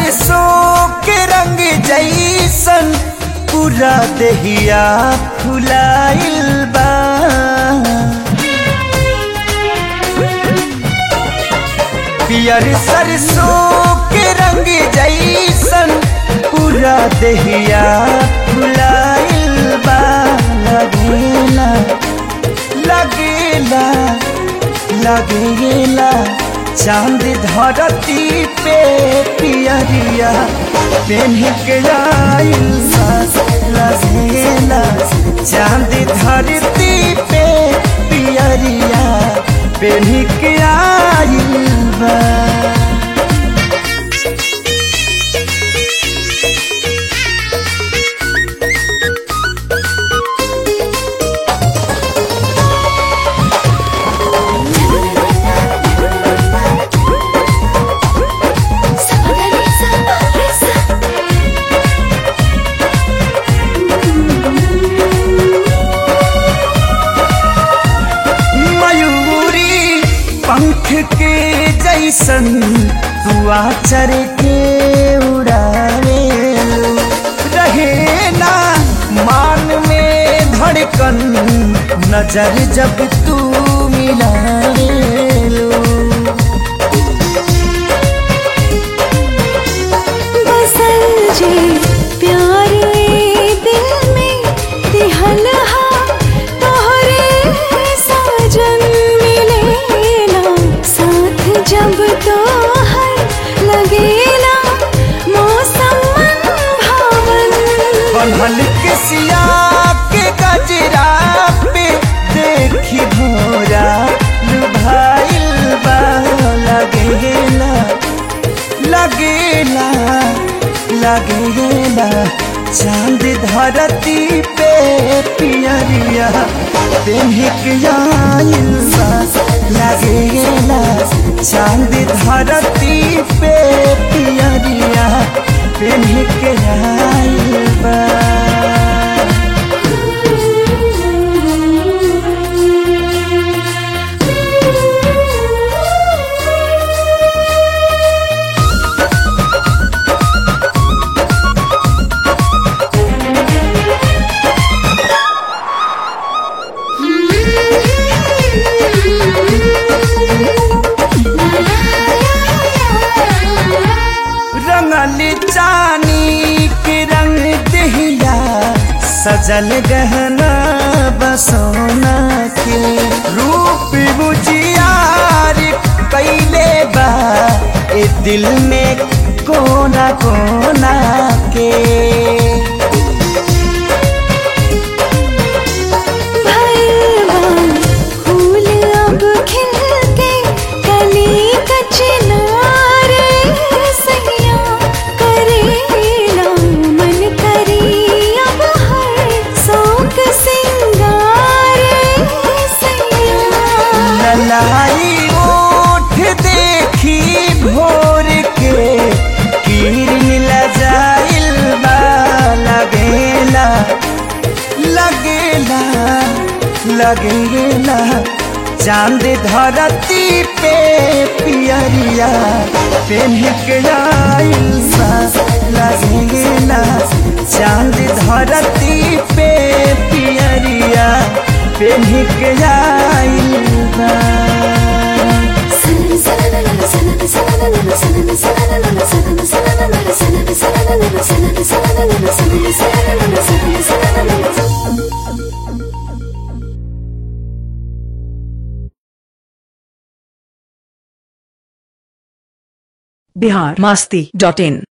सरसों के रंग जैसन पूरा देहिया फुलाइल बा पियर सरसों के रंग जैसन पूरा देहिया फुलाइल बा लगेला लगेला लगेला चांद धरती पे पियरिया पेन्ह के आइल बा लगेला चांद धरती पे पियरिया पेन्ह के आइल बा मयूरी पंख के जैसन दुआ चर के उड़ावे रहे ना मान में धड़कन नजर जब तू मिलावे बसल जे प्यार ए दिल में दिहल हा तोहरे साजन मिलेला साथ जब तोहर लगेला मौसम मन भावन बनल के सिया के गजरा पे देखी भोरा लुभाइल बा लगेला लगेला लगेला चांद धरती पे पियरिया पेन्हिक आइल बा लगेला चांद धरती पे पियरिया पेन्हिक आइल बा रंगल चानी के रंग दहिया सजल गहना बसोना के रूप बुझियार कैले बा ए दिल में कोना कोना के भगवान फूल अब खिल के कली कचनार सैया करेला मन करी अब हर शौक सिंगार सैया ललाई ओठ देखी भोर के किरण लजाइल बा लगेला लगेला लगेला चांद धरती पे पियरिया पेन्ह के आइल बा लगेला चांद धरती पे पियरिया पेन्ह के आइल बा बिहार मस्ती डॉट इन